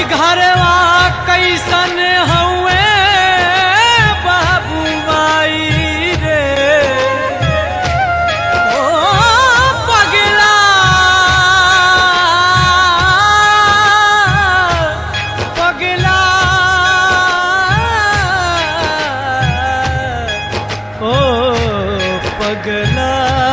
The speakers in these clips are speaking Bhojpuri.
घरवा कैसन हउए बाबू माई रे ओ पगला पगला ओ पगला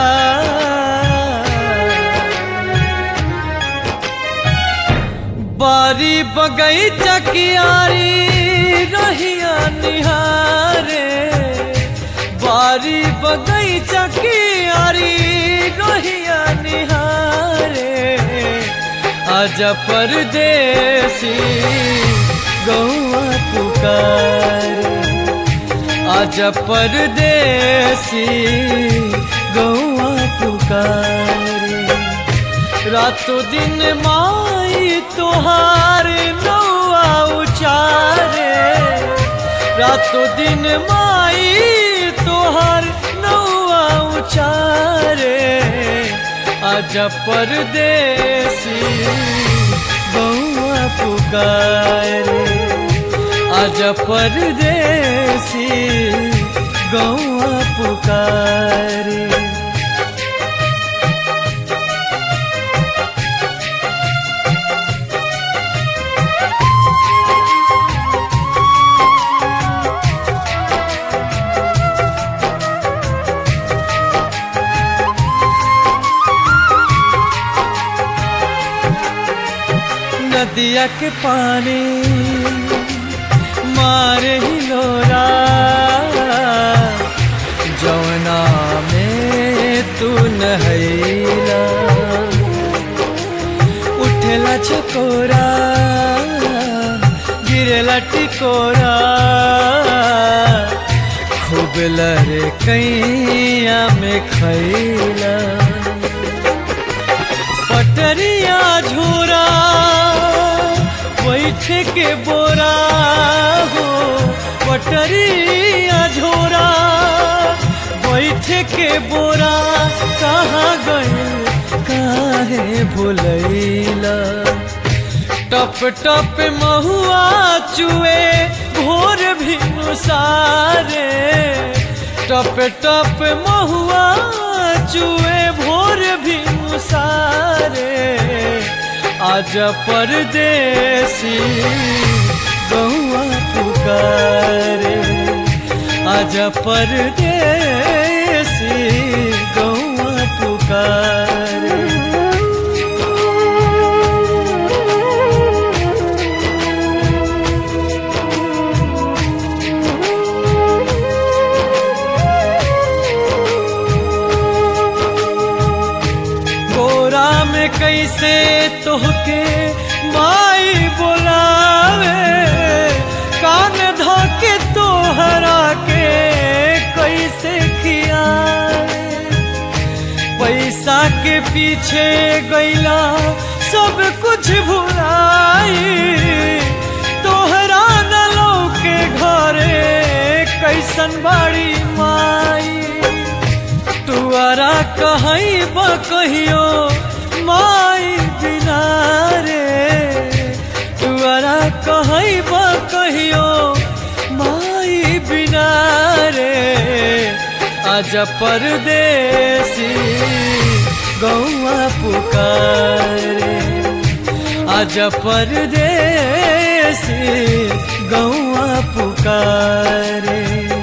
बारी बगैचा कियारी रहिया निहारे बारी बगैचा कियारी रहिया निहारे आज परदेसी गौआ पुकारे आज परदेसी गौआ पुकारे रातों दिन माई तोहार नौआ उचारे रातों दिन माई तोहार नौआ उचारे आज परदेसी गौआ पुकारे आज परदेसी गौआ पुकारे नदिया के पानी मारे हिलोरा जौना में तू नहैला उठेला चकोरा गिरेला टिकोरा खूब लरे कैया में खैला पटरिया झोरा बैठ के बोरा हो पटरिया झोरा बैठ के बोरा कहाँ गए काहे भुलैला टप टप महुआ चुए भोर भी सारे टप टप महुआ चुए भोर भी सारे आज परदेसी गौआ पुकारे आज परदेसी गौआ पुकारे गोरा में कैसे तोहके माई बोलावे कान धोके तोहरा के कैसे खियावे पैसा के पीछे गैला सब कुछ भुलाई तोहरा न के घरे कैसन बाड़ी माई तुअरा कहीं कहियो माई बिना रे तुअरा कहीं कहियो माई बिना रे आज परदेसी गौआ पुकारे आज परदेसी गौआ पुकारे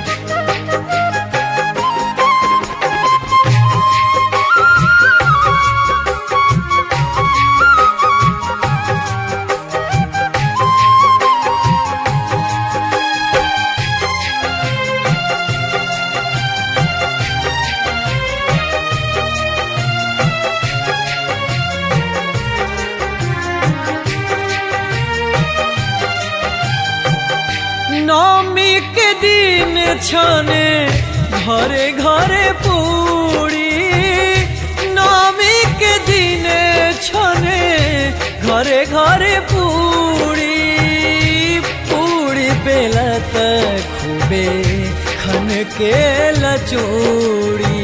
नौमी के दिन छने घरे घरे पूरी नौमी के दिन छने घरे घरे पूरी पूरी बेला तक खूबे खन के लचोड़ी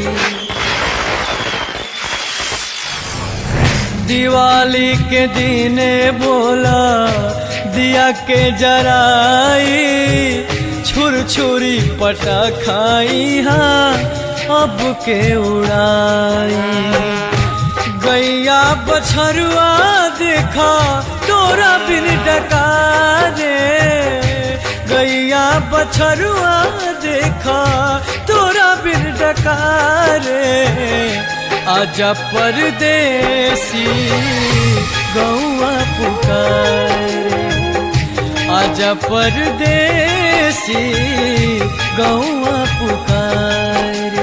दिवाली के दिन बोला दिया के जराई छुर छुरी पटा खाई हाँ अब के उड़ाई गैया बछरुआ देखा तोरा बिन डका रे गैया बछरुआ देखा तोरा बिन डका रे आजा परदेसी गौआ पुकारे आजा परदेसी गौआ पुकारे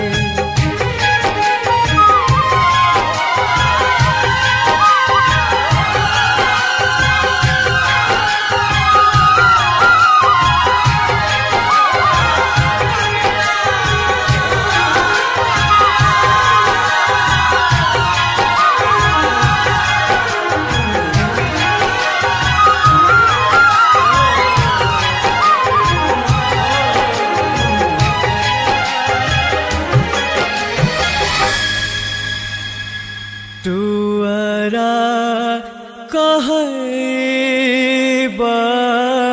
तुअरा कहबा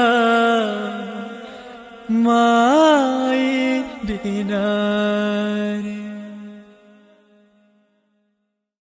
माई बिना